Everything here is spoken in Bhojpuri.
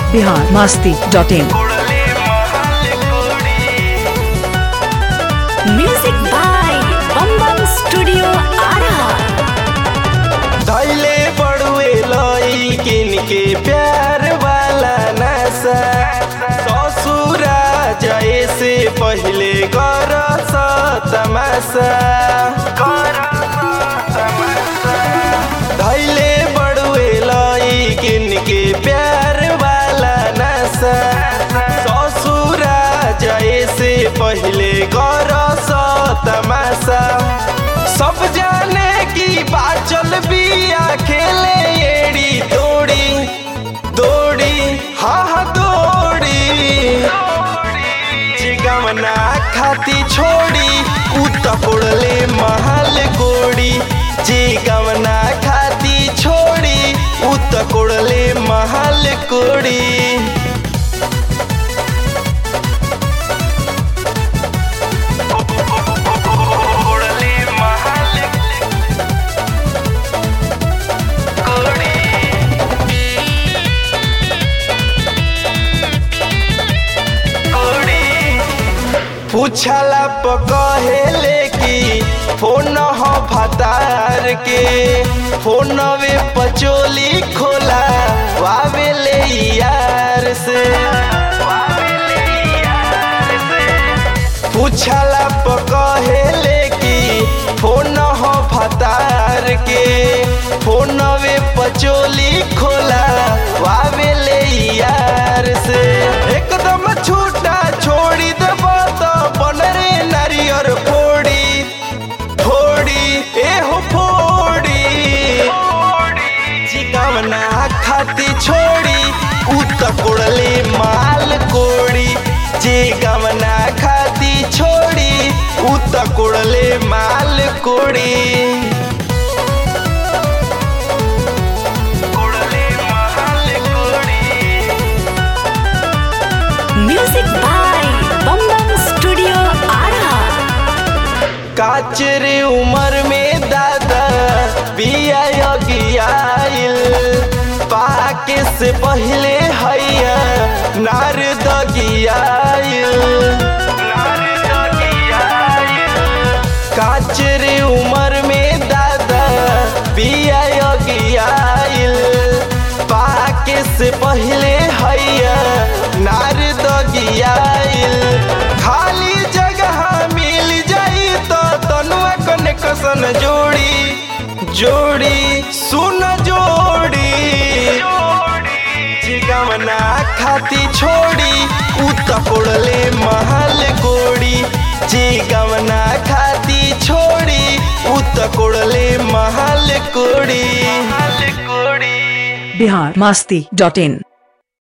Bihar Masti dot in music by Bam Bam studio Ara धैले बड़ुए लई किन के प्यार वाला नशा ससुरा जाए से पहले कर तमाशा धैले बड़ुए लई किन के प्यार वाला नशा ससुरा जाए से पहले कर तमाशा सब जाने की बाचल बिया खेले एड़ी दौड़ी दौड़ी हाँ हाँ दौड़ी जिगमना खाती छोड़ी उत कोड़ले महल कोड़ी जिगमना खाती छोड़ी उत कोड़ले महल कोड़ी कोड़ले महल पूछला प कहेले कि फोन हो फतार के फोनवे पचोली खोला वावेले यार से पूछला प कहेले कि फोन हो फतार के फोनवे पचोली खोला वावेले यार से एकदम छूटा छोड़ी देब तो बन रे नारियर फोड़ी फोड़ी एहो फोड़ी जिगमना खाती छोड़ी उत कोड़ले माल कोड़ी जिगमना खाती छोड़ी उत कोड़ले माल कोड़ी कोड़ले माल कोड़ी music by Bam Bam studio Ara काचरे उमर में दादा बिया गियाइल पाके से पहले हैया नार दगियाइल काचरे उमर में दादा बिया गियाइल पाके से पहले हैया नार दगियाइल खाली जगह मिल जाई तो तनुआ कने कसन जोड़ी जोड़ी सुन जोड़ी जिगमना खाती छोड़ी उत कोड़ले महल कोड़ी जिगमना खाती छोड़ी उत कोड़ले महल कोड़ी महल कोड़ी बिहार मास्ती डॉट इन